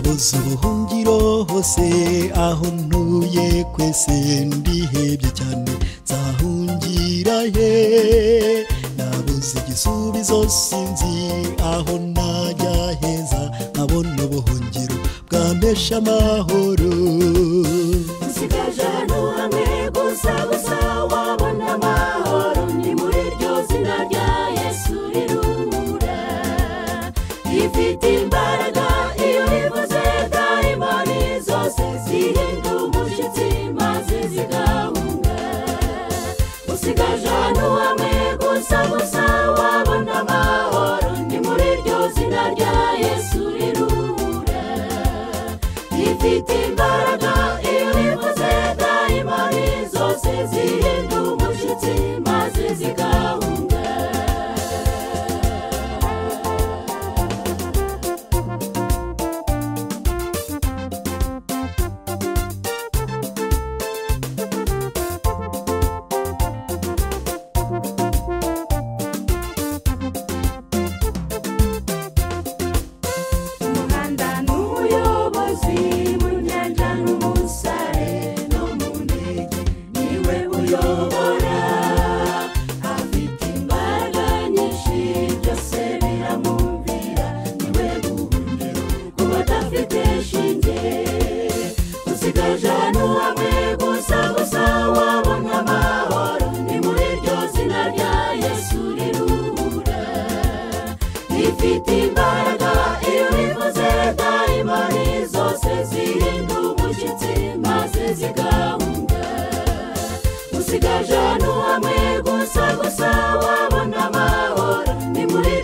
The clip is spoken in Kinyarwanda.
koza ubuhungiro hose aho ntuye kwese ndihebye cyane nzahungira he nabuze igisubizo sinzi aho najya heza nkabona ubuhungiro bwampesha amahoro usigaje ahantu hamwe gusa gusa wabona amahoro ni muri iryo zina rya yesu rirura ifite imbaraga iyo rivuze dayimani zose zihinda umushyitsi maze zigahunga usigaje ahantu hamwe gusa gusa wabona amahoro ni muri iryo zina rya yesu rirura ifite imbaraga iyo rivuze dayimani zose zihinda umushyitsi maze zigahunga umuhanda ni umuyobozi mu nyanja ni umusare no mu ndege niwe uyobora afite imbaraga nyinshi byose biramubwira niwe buhungiro ku badafite shinge usigaje ahantu hamwe gusa gusa wabona amahoro ni muri iryo zina rya yesu rirura ifite imbaraga iyo ivuze dayimani zose zirinda umushyitsi maze zigahunga usigaje ahantu hamwe gusa gusa wabona amahoro ni muri